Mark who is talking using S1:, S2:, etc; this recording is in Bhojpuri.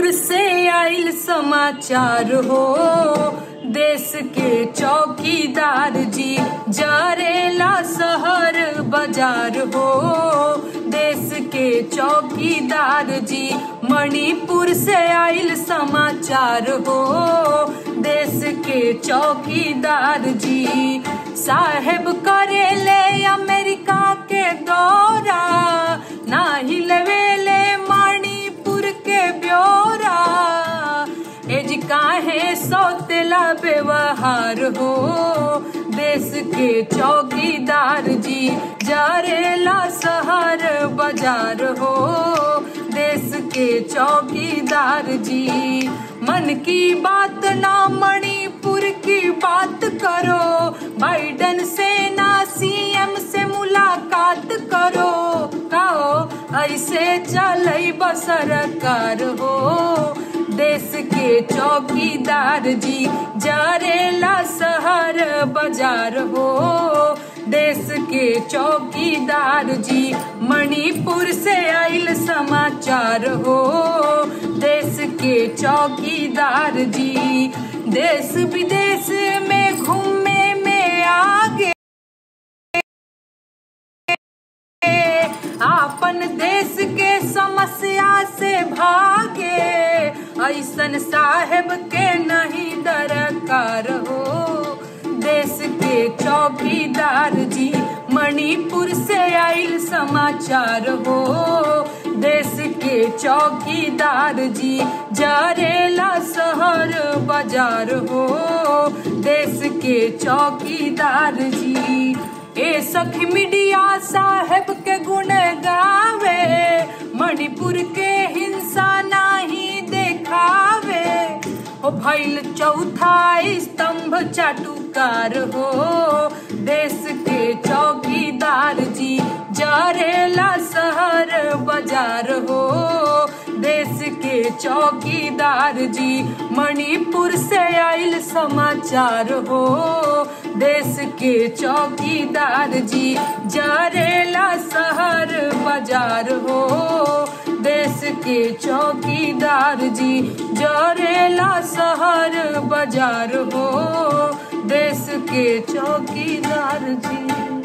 S1: मणिपुर से आइल समाचार हो देश के चौकीदार जी जरेला शहर बाजार हो देश के चौकीदार जी मणिपुर से आइल समाचार हो देश के चौकीदार जी साहेब करेले अमेरिका के दौरा ना हिलवेले मणिपुर के ब्योरा एज काहे सौतेला व्यवहार हो देश के चौकीदार जी जरेला शहर बाजार हो देश के चौकीदार जी मन की बात ना मणिपुर की बात करो बाइडन से ना सीएम से मुलाकात करो कहो ऐसे चल सरकार हो देश के चौकीदार जी जरेला शहर बाजार हो देश के चौकीदार जी मणिपुर से आइल समाचार हो देश के चौकीदार जी देश विदेश में घूमे में आगे आपन देश के समस्या से भागे ऐसन साहेब के नहीं दरकार हो देश के चौकीदार जी मणिपुर से आइल समाचार हो देश के चौकीदार जी जरेला शहर बाजार हो देश के चौकीदार जी ए सखी मीडिया साहेब के गुण गावे मणिपुर के हिंसा नाही देखावे ओ भैल चौथा स्तंभ चाटुकार हो देश के चौकीदार जी जरेला शहर बाजार हो देश के चौकीदार जी मणिपुर से आइल समाचार हो देश के चौकीदार जी जरेला शहर बाजार हो देश के चौकीदार जी जरेला शहर बाजार हो देश के चौकीदार जी